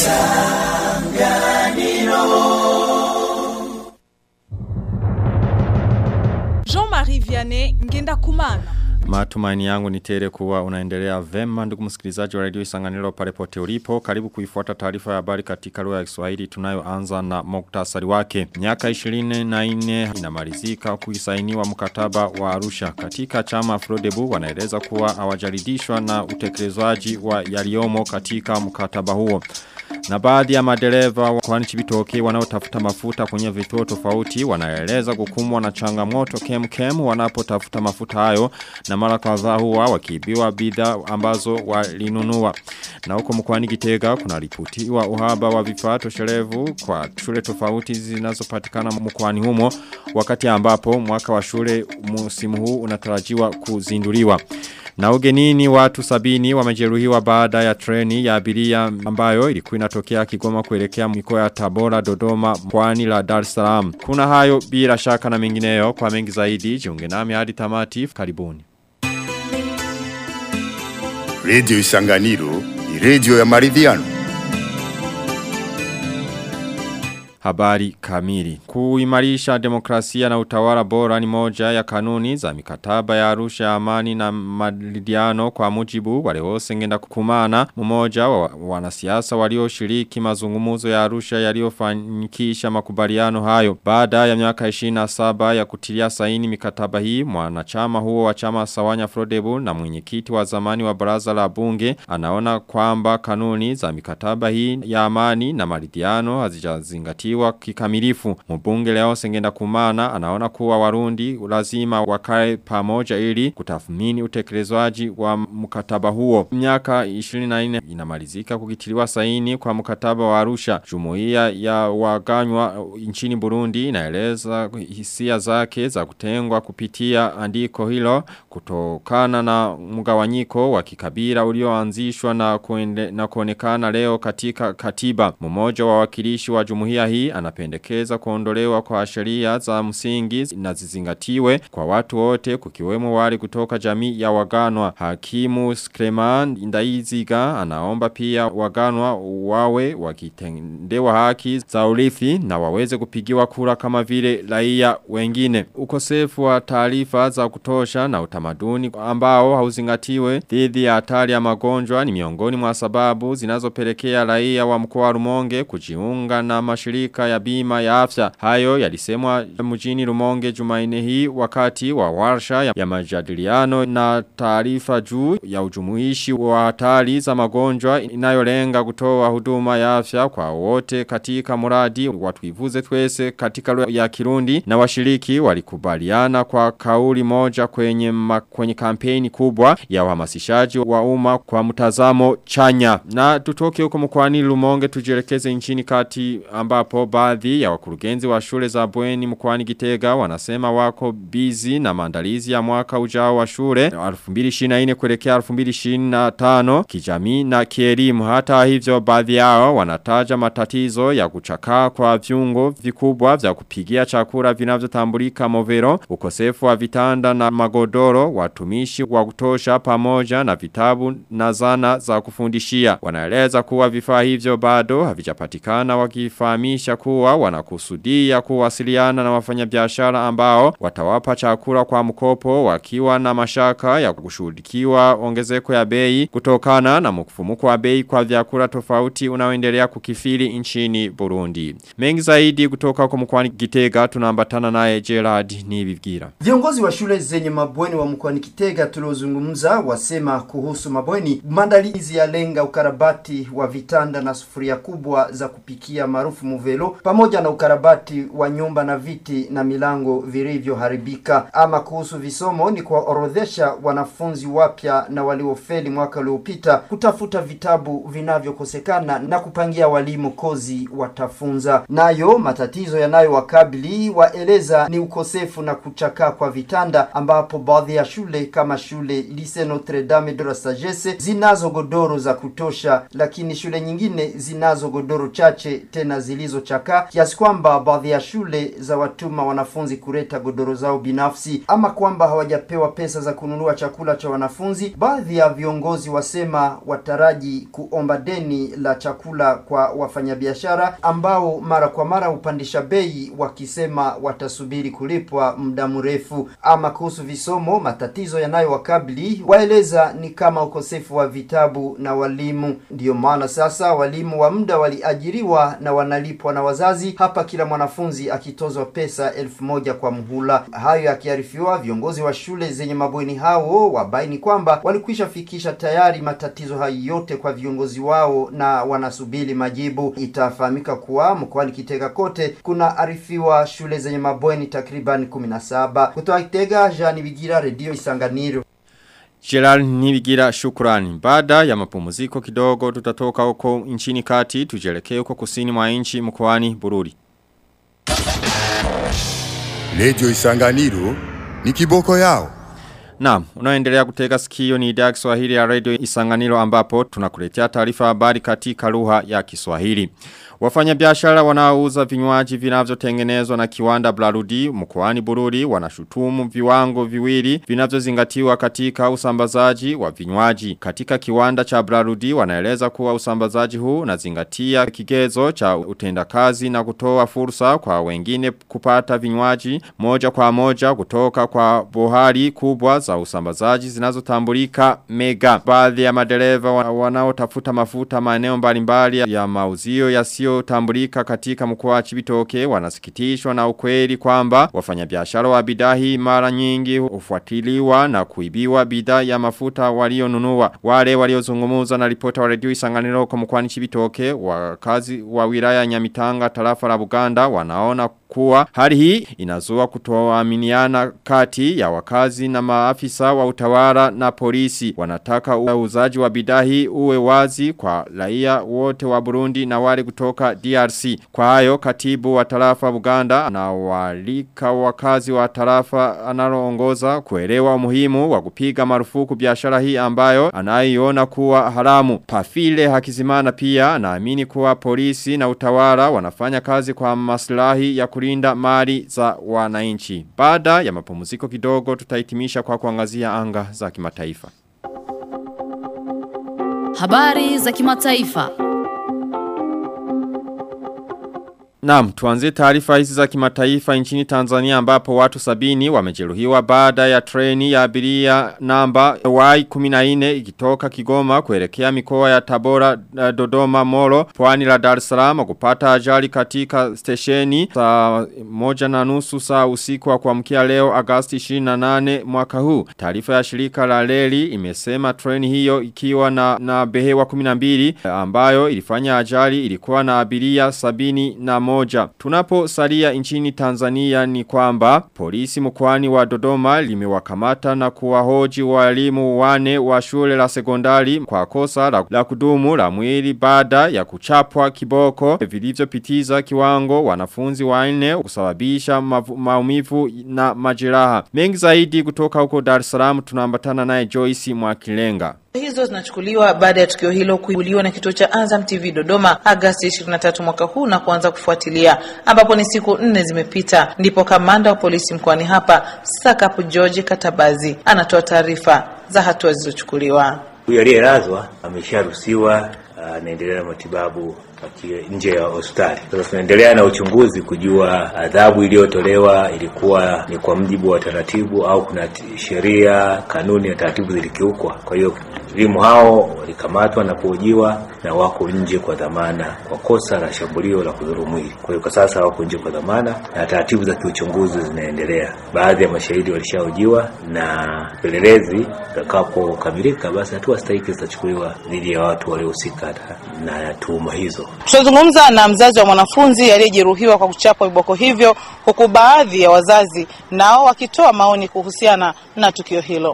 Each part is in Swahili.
Jean-Marie Vianney Ngenda Kumana. Matumaini yangu ni tele kuwa unaendelea vema ndugu msikilizaji wa radio Isanganiro pale pote ulipo. Karibu kuifuata taarifa ya habari katika lugha ya Kiswahili tunayoanza na muktasari wake. Miaka 24 inamalizika kuisainiwa mkataba wa Arusha. Katika chama Afrodebu wanaeleza kuwa hawajaridhishwa na utekelezwaji wa yaliomo katika mkataba huo. Na baadhi ya madereva kwani chibitoke wanaotafuta mafuta kwenye vituo tofauti wanaeleza kukumwa na changamoto kem kem wanapotafuta mafuta hayo na mara kadhaa huwa wakiibiwa bidhaa ambazo walinunua. Na huko mkoani Gitega kuna ripotiwa uhaba wa vifaa toshelevu kwa shule tofauti zinazopatikana mkoani humo wakati ambapo mwaka wa shule msimu huu unatarajiwa kuzinduliwa. Na ugenini watu sabini wamejeruhiwa baada ya treni ya abiria ambayo ilikuwa inatokea Kigoma kuelekea mikoa ya Tabora, Dodoma, Pwani la Dar es Salaam. Kuna hayo bila shaka na mengineyo kwa mengi zaidi jiunge nami hadi tamati karibuni. Radio Isanganiro ni radio ya maridhiano. Habari kamili. Kuimarisha demokrasia na utawala bora ni moja ya kanuni za mikataba ya arusha amani na malidiano kwa mujibu wale wose ngenda kukumana mmoja wa wanasiasa walioshiriki mazungumuzo ya arusha yaliyofanikisha makubaliano hayo. Baada ya miaka 27 ya kutilia saini mikataba hii mwanachama huo wa chama Sawanya Frodebu na mwenyekiti wa zamani wa baraza la bunge anaona kwamba kanuni za mikataba hii ya amani na maridhiano hazijazingatiwa kufuatiliwa kikamilifu. Mbunge leo sengenda kumana anaona kuwa warundi lazima wakae pamoja ili kutathmini utekelezwaji wa mkataba huo. Miaka 24 inamalizika kukitiliwa saini kwa mkataba wa Arusha. Jumuiya ya waganywa nchini Burundi inaeleza hisia zake za kutengwa kupitia andiko hilo kutokana na mgawanyiko wa kikabila ulioanzishwa na, kuende, na kuonekana leo katika katiba. Mmoja wa wakilishi wa jumuiya hii anapendekeza kuondolewa kwa sheria za msingi na zizingatiwe kwa watu wote kukiwemo wale kutoka jamii ya waganwa. Hakimu Skreman Indaiziga anaomba pia waganwa wawe wakitendewa haki za urithi na waweze kupigiwa kura kama vile raia wengine. Ukosefu wa taarifa za kutosha na utamaduni ambao hauzingatiwe dhidi ya hatari ya magonjwa ni miongoni mwa sababu zinazopelekea raia wa mkoa wa Rumonge kujiunga na mashirika ya bima ya afya. Hayo yalisemwa mjini Rumonge Jumaine hii wakati wa warsha ya, ya majadiliano na taarifa juu ya ujumuishi wa hatari za magonjwa inayolenga kutoa huduma ya afya kwa wote katika muradi watuivuze twese katika lugha ya Kirundi na washiriki walikubaliana kwa kauli moja kwenye ma, kwenye kampeni kubwa ya uhamasishaji wa umma kwa mtazamo chanya. Na tutoke huko mkoani Rumonge tujielekeze nchini kati ambapo baadhi ya wakurugenzi wa shule za bweni mkoani Gitega wanasema wako busy na maandalizi ya mwaka ujao wa shule 2024 kuelekea 2025 kijamii na kielimu hata hivyo baadhi yao wanataja matatizo ya kuchakaa kwa viungo vikubwa vya kupigia chakula vinavyotambulika movero ukosefu wa vitanda na magodoro watumishi wa kutosha pamoja na vitabu na zana za kufundishia wanaeleza kuwa vifaa hivyo bado havijapatikana wakifahamisha kuwa wanakusudia kuwasiliana na wafanyabiashara ambao watawapa chakula kwa mkopo wakiwa na mashaka ya kushuhudikiwa ongezeko ya bei kutokana na mkufumuko wa bei kwa vyakula tofauti unaoendelea kukifiri nchini Burundi. Mengi zaidi kutoka kwa mkoani Gitega tunaambatana naye Gerard Nibigira. Viongozi wa shule zenye mabweni wa mkoani Kitega tuliozungumza wasema kuhusu mabweni maandalizi ya lenga ukarabati wa vitanda na sufuria kubwa za kupikia maarufu muvelo pamoja na ukarabati wa nyumba na viti na milango vilivyoharibika. Ama kuhusu visomo ni kuwaorodhesha wanafunzi wapya na waliofeli mwaka uliopita kutafuta vitabu vinavyokosekana na kupangia walimu kozi watafunza. Nayo matatizo yanayowakabili waeleza ni ukosefu na kuchakaa kwa vitanda, ambapo baadhi ya shule kama shule Lycée Notre Dame de la Sagesse zinazo godoro za kutosha, lakini shule nyingine zinazo godoro chache tena zilizo zinazochakaa kiasi kwamba baadhi ya shule za watuma wanafunzi kuleta godoro zao binafsi ama kwamba hawajapewa pesa za kununua chakula cha wanafunzi. Baadhi ya viongozi wasema wataraji kuomba deni la chakula kwa wafanyabiashara ambao mara kwa mara hupandisha bei wakisema watasubiri kulipwa muda mrefu. Ama kuhusu visomo, matatizo yanayowakabili waeleza ni kama ukosefu wa vitabu na walimu. Ndiyo maana sasa walimu wa muda waliajiriwa na wanalipwa na wazazi, hapa kila mwanafunzi akitozwa pesa elfu moja kwa mhula. Hayo yakiarifiwa, viongozi wa shule zenye mabweni hao wabaini kwamba walikwisha fikisha tayari matatizo hayo yote kwa viongozi wao na wanasubiri majibu. Itafahamika kuwa mkoani Kitega kote kuna arifiwa shule zenye mabweni takriban 17. Kutoka Kitega, Jean Bigira, Radio Isanganiro. Gerald Nibigira shukrani. Baada ya mapumziko kidogo tutatoka huko nchini kati tujelekee huko kusini mwa nchi mkoani Bururi. Radio Isanganiro ni kiboko yao. Naam, unaendelea kutega sikio ni idhaa ya Kiswahili ya Radio Isanganiro ambapo tunakuletea taarifa habari katika lugha ya Kiswahili. Wafanyabiashara wanaouza vinywaji vinavyotengenezwa na kiwanda Blarudi mkoani Bururi wanashutumu viwango viwili vinavyozingatiwa katika usambazaji wa vinywaji. Katika kiwanda cha Blarudi wanaeleza kuwa usambazaji huu unazingatia kigezo cha utendakazi na kutoa fursa kwa wengine kupata vinywaji moja kwa moja kutoka kwa bohari kubwa za usambazaji zinazotambulika mega. Baadhi ya madereva wa- wanaotafuta mafuta maeneo mbalimbali ya mauzio yasiyotambulika katika mkoa wa Chibitoke wanasikitishwa na ukweli kwamba wafanyabiashara wa bidhaa hii mara nyingi hufuatiliwa na kuibiwa bidhaa ya mafuta walionunua. Wale waliozungumza na ripota wa redio Isanganiro kwa mkoani Chibitoke wakazi wa wilaya ya Nyamitanga tarafa la Buganda wanaona kuwa hali hii inazua kutoaminiana kati ya wakazi na maafisa wa utawala na polisi wanataka uuzaji wa bidhaa hii uwe wazi kwa raia wote wa Burundi na wale kutoka DRC kwa hayo katibu wa tarafa Buganda anawalika wakazi wa tarafa analoongoza kuelewa umuhimu wa kupiga marufuku biashara hii ambayo anaiona kuwa haramu Pafile Hakizimana pia anaamini kuwa polisi na utawala wanafanya kazi kwa maslahi ya kulinda mali za wananchi. Baada ya mapumziko kidogo tutahitimisha kwa kuangazia anga za kimataifa. Habari za kimataifa. Naam, tuanze taarifa hizi za kimataifa nchini Tanzania ambapo watu sabini wamejeruhiwa baada ya treni ya abiria namba Y14 ikitoka Kigoma kuelekea mikoa ya Tabora, eh, Dodoma, Moro, pwani la Dar es Salaam kupata ajali katika stesheni saa moja na nusu saa usiku wa kuamkia leo Agosti 28 mwaka huu. Taarifa ya shirika la reli imesema treni hiyo ikiwa na, na behewa 12 ambayo ilifanya ajali ilikuwa na abiria sabini na moja. Tunapo salia nchini Tanzania ni kwamba polisi mkoani wa Dodoma limewakamata na kuwahoji walimu wane wa shule la sekondari kwa kosa la, la kudumu la mwili baada ya kuchapwa kiboko vilivyopitiza kiwango wanafunzi wanne kusababisha mavu- maumivu na majeraha. Mengi zaidi kutoka huko Dar es Salaam tunaambatana naye Joyce Mwakilenga. hizo zinachukuliwa baada ya tukio hilo kuibuliwa na kituo cha Azam TV Dodoma Agasti 23 mwaka huu na kuanza kufuatilia, ambapo ni siku nne zimepita, ndipo kamanda wa polisi mkoani hapa Sakapu George Katabazi anatoa taarifa za hatua zilizochukuliwa. Huyu aliyelazwa amesharuhusiwa, anaendelea na matibabu akiwa nje ya hospitali. Sasa tunaendelea na uchunguzi kujua adhabu iliyotolewa ilikuwa ni kwa mujibu wa taratibu au kuna t- sheria, kanuni na taratibu zilikiukwa. Kwa hiyo walimu hao walikamatwa na kuhojiwa na wako nje kwa dhamana kwa kosa la shambulio la kudhuru mwili. Kwa hiyo kwa sasa wako nje kwa dhamana na taratibu za kiuchunguzi zinaendelea. Baadhi ya mashahidi walishahojiwa na upelelezi utakapokamilika, basi hatua stahiki zitachukuliwa dhidi ya watu waliohusika na, na tuhuma hizo. Tutazungumza na mzazi wa mwanafunzi aliyejeruhiwa kwa kuchapwa viboko hivyo, huku baadhi ya wazazi nao wakitoa maoni kuhusiana na tukio hilo.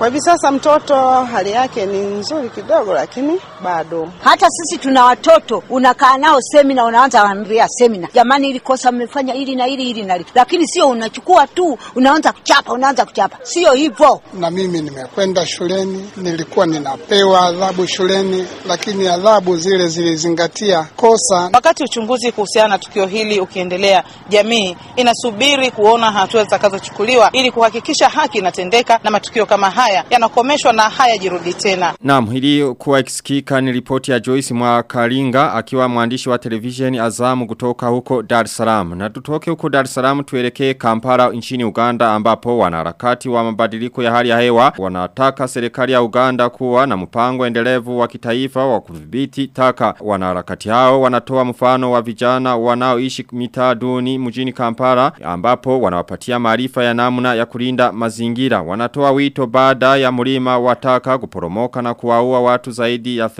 Kwa hivi sasa mtoto hali yake ni nzuri kidogo, lakini bado. Hata sisi tuna watoto, unakaa nao semina, unaanza waambia semina, jamani, ili kosa mmefanya hili na hili hili na hili, lakini sio unachukua tu unaanza kuchapa, unaanza kuchapa, sio hivyo. Na mimi nimekwenda shuleni, nilikuwa ninapewa adhabu shuleni, lakini adhabu zile zilizingatia kosa. Wakati uchunguzi kuhusiana na tukio hili ukiendelea, jamii inasubiri kuona hatua zitakazochukuliwa ili kuhakikisha haki inatendeka na matukio kama haya yanakomeshwa na hayajirudi tena. Naam, hili kuwa ikisikika ni ripoti ya Joyce Mwakalinga akiwa mwandishi wa televisheni Azamu kutoka huko Dar es Salaam. Na tutoke huko Dar es Salaam tuelekee Kampala nchini Uganda ambapo wanaharakati wa mabadiliko ya hali ya hewa wanataka serikali ya Uganda kuwa na mpango endelevu wa kitaifa wa kudhibiti taka. Wanaharakati hao wanatoa mfano wa vijana wanaoishi mitaa duni mjini Kampala ambapo wanawapatia maarifa ya namna ya kulinda mazingira. Wanatoa wito baada ya mlima wa taka kuporomoka na kuwaua watu zaidi ya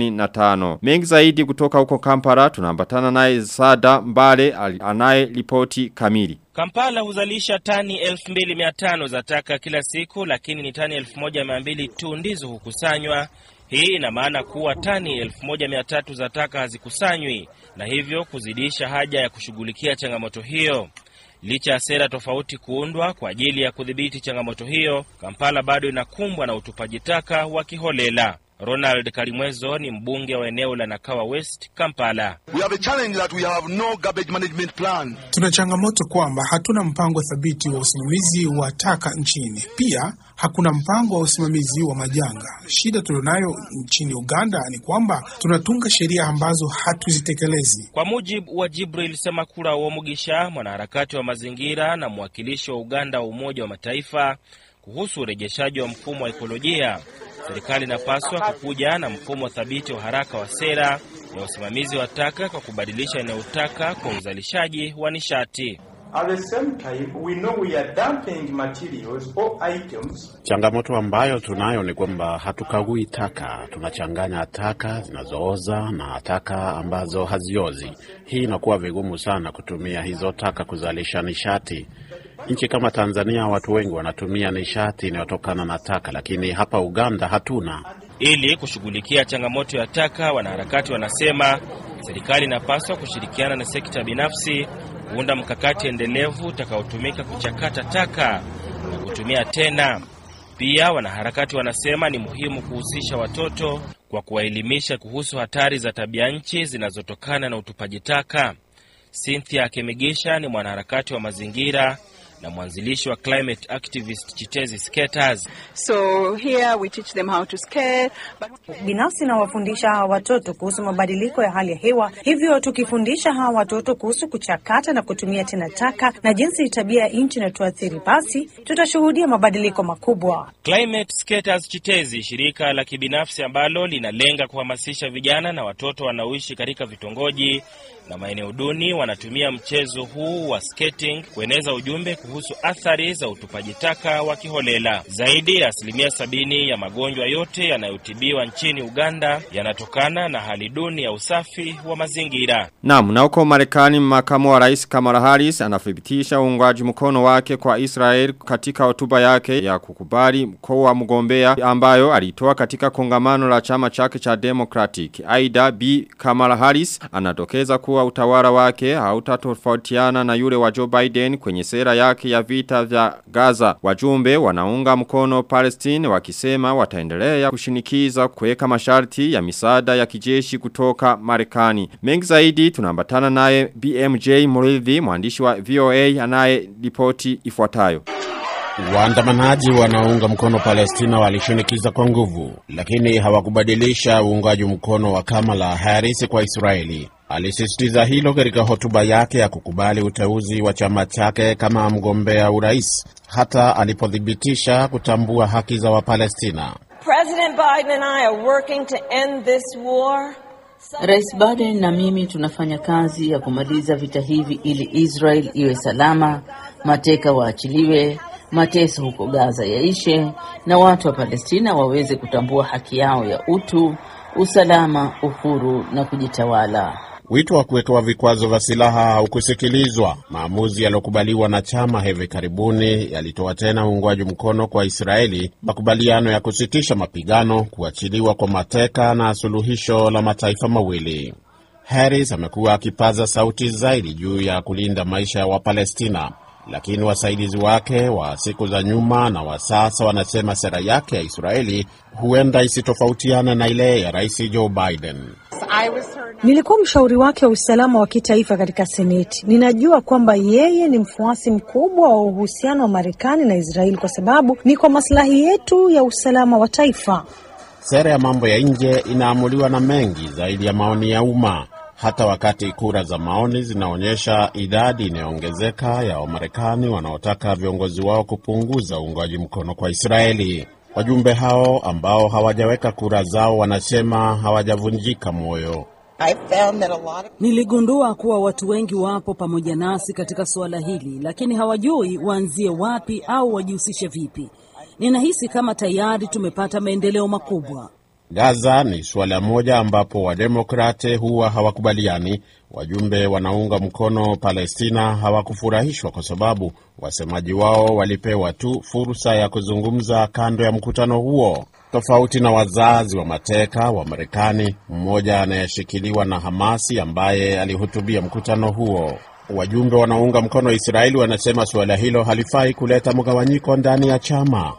35. Mengi zaidi kutoka huko Kampala tunaambatana naye Sada Mbale anaye ripoti kamili. Kampala huzalisha tani 2500 za taka kila siku lakini ni tani 1200 tu ndizo hukusanywa. Hii ina maana kuwa tani 1300 za taka hazikusanywi na hivyo kuzidisha haja ya kushughulikia changamoto hiyo. Licha ya sera tofauti kuundwa kwa ajili ya kudhibiti changamoto hiyo, Kampala bado inakumbwa na utupaji taka wa kiholela. Ronald Kalimwezo ni mbunge wa eneo la Nakawa West, Kampala. We have a challenge that we have no garbage management plan. Tuna changamoto kwamba hatuna mpango thabiti wa usimamizi wa taka nchini. Pia hakuna mpango wa usimamizi wa majanga. Shida tulionayo nchini Uganda ni kwamba tunatunga sheria ambazo hatuzitekelezi. Kwa mujibu wa Jibril Semakula Womugisha, mwanaharakati wa mazingira na mwakilishi wa Uganda wa Umoja wa Mataifa kuhusu urejeshaji wa mfumo wa ekolojia, serikali inapaswa kukuja na mfumo thabiti wa haraka wa sera ya usimamizi wa taka kwa kubadilisha eneo taka kwa uzalishaji wa nishati. At the same time, we know we are dumping materials or items. Changamoto ambayo tunayo ni kwamba hatukagui taka, tunachanganya taka zinazooza na taka ambazo haziozi. Hii inakuwa vigumu sana kutumia hizo taka kuzalisha nishati. Nchi kama Tanzania watu wengi wanatumia nishati inayotokana na taka, lakini hapa Uganda hatuna. Ili kushughulikia changamoto ya taka, wanaharakati wanasema serikali inapaswa kushirikiana na sekta binafsi kuunda mkakati endelevu utakaotumika kuchakata taka na kutumia tena. Pia wanaharakati wanasema ni muhimu kuhusisha watoto kwa kuwaelimisha kuhusu hatari za tabia nchi zinazotokana na utupaji taka. Cynthia Kemigisha ni mwanaharakati wa mazingira na mwanzilishi wa climate activist Chitezi Skaters. So here we teach them how to skate. But... Binafsi nawafundisha hawa watoto kuhusu mabadiliko ya hali ya hewa, hivyo tukifundisha hawa watoto kuhusu kuchakata na kutumia tena taka na jinsi tabia ya nchi inatuathiri, basi tutashuhudia mabadiliko makubwa. Climate Skaters Chitezi, shirika la kibinafsi ambalo linalenga kuhamasisha vijana na watoto wanaoishi katika vitongoji na maeneo duni wanatumia mchezo huu wa skating kueneza ujumbe kuhusu athari za utupaji taka wa kiholela. Zaidi ya asilimia sabini ya magonjwa yote yanayotibiwa nchini Uganda yanatokana na hali duni ya usafi wa mazingira. Naam, na huko Marekani makamu wa rais Kamala Harris anathibitisha uungwaji mkono wake kwa Israel katika hotuba yake ya kukubali mkoa wa mgombea ambayo alitoa katika kongamano la chama chake cha Democratic. Aida B Kamala Harris anatokeza kuwa utawala wake hautatofautiana na yule wa Joe Biden kwenye sera yake ya vita vya Gaza. Wajumbe wanaunga mkono Palestine wakisema wataendelea kushinikiza kuweka masharti ya misaada ya kijeshi kutoka Marekani. Mengi zaidi tunaambatana naye BMJ Muridhi mwandishi wa VOA anaye ripoti ifuatayo. Waandamanaji wanaounga mkono Palestina walishinikiza kwa nguvu, lakini hawakubadilisha uungaji mkono wa Kamala Harris kwa Israeli. Alisisitiza hilo katika hotuba yake ya kukubali uteuzi wa chama chake kama mgombea urais, hata alipothibitisha kutambua haki za Wapalestina. President Biden and I are working to end this war. Rais Biden na mimi tunafanya kazi ya kumaliza vita hivi ili Israel iwe salama, mateka waachiliwe, mateso huko Gaza yaishe na watu wa Palestina waweze kutambua haki yao ya utu, usalama, uhuru na kujitawala. Wito wa kuwekewa vikwazo vya silaha haukusikilizwa. Maamuzi yaliyokubaliwa na chama hivi karibuni yalitoa tena uungwaji mkono kwa Israeli, makubaliano ya kusitisha mapigano, kuachiliwa kwa mateka na suluhisho la mataifa mawili. Harris amekuwa akipaza sauti zaidi juu ya kulinda maisha ya Wapalestina, lakini wasaidizi wake wa siku za nyuma na wa sasa wanasema sera yake ya Israeli huenda isitofautiane na ile ya Rais Joe Biden. Nilikuwa mshauri wake wa usalama wa kitaifa katika Seneti. Ninajua kwamba yeye ni mfuasi mkubwa wa uhusiano wa Marekani na Israeli kwa sababu ni kwa maslahi yetu ya usalama wa taifa. Sera ya mambo ya nje inaamuliwa na mengi zaidi ya maoni ya umma. Hata wakati kura za maoni zinaonyesha idadi inayoongezeka ya Wamarekani wanaotaka viongozi wao kupunguza uungwaji mkono kwa Israeli. Wajumbe hao ambao hawajaweka kura zao wanasema hawajavunjika moyo. Niligundua kuwa watu wengi wapo pamoja nasi katika suala hili, lakini hawajui waanzie wapi au wajihusishe vipi. Ninahisi kama tayari tumepata maendeleo makubwa. Gaza ni suala moja ambapo wademokrate huwa hawakubaliani. Wajumbe wanaunga mkono Palestina hawakufurahishwa kwa sababu wasemaji wao walipewa tu fursa ya kuzungumza kando ya mkutano huo, tofauti na wazazi wa mateka wa Marekani, mmoja anayeshikiliwa na Hamasi ambaye alihutubia mkutano huo. Wajumbe wanaounga mkono Israeli wanasema suala hilo halifai kuleta mgawanyiko ndani ya chama.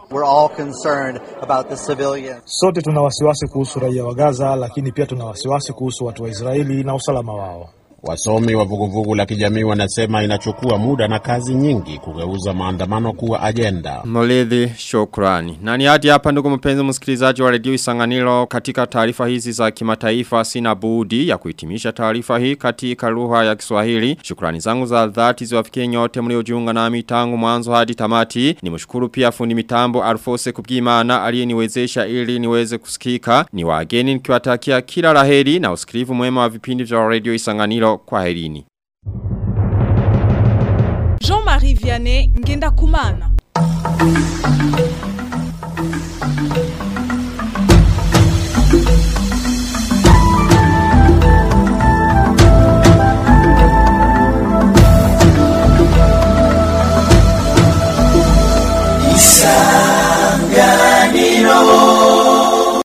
Sote tuna wasiwasi kuhusu raia wa Gaza, lakini pia tuna wasiwasi kuhusu watu wa Israeli na usalama wao. Wasomi wa vuguvugu la kijamii wanasema inachukua muda na kazi nyingi kugeuza maandamano kuwa ajenda. Moledhi shukrani. Na ni hadi hapa ndugu mpenzi msikilizaji wa redio Isanganiro katika taarifa hizi za kimataifa sina budi ya kuhitimisha taarifa hii katika lugha ya Kiswahili. Shukrani zangu za dhati ziwafikie nyote mliojiunga nami tangu mwanzo hadi tamati. Nimshukuru pia fundi mitambo Alfose Kubwimana aliyeniwezesha ili niweze kusikika. Ni wageni nikiwatakia kila laheri na usikilivu mwema wa vipindi vya redio Isanganiro kwa herini. Jean-Marie Vianney Ngenda Kumana.